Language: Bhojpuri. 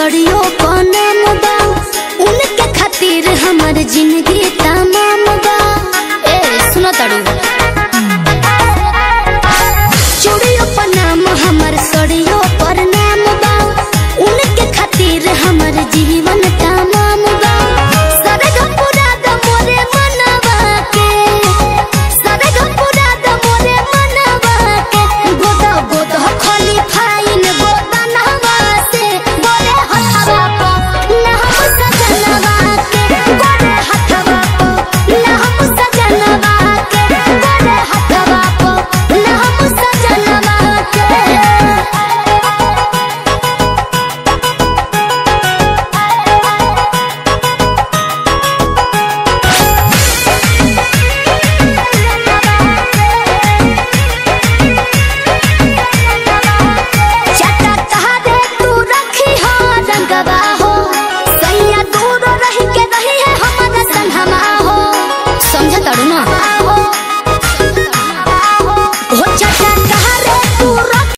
सड़ियो नाम बा उनके खातिर हमर जिंदगी तमाम बा ए सुनो तड़ू चूड़ियों पर नाम हमर सड़ियों पर नाम बा उनके खातिर हमर जीवन तमाम बा सरग पूरा द मोरे मनवा के सरग पूरा द मोरे मनवा के गोदा गोदा खाली फाइन गोदा नहवा से गोरे हथवा को ना हम सजनवा के गोरे हथवा को ना हम सजनवा के गोरे हथवा को ना हम सजनवा के चटा तहरे तू रखी हो रंगवा हो सैया दूर रही के रही है हमर संगमा हो समझ तड़ू ना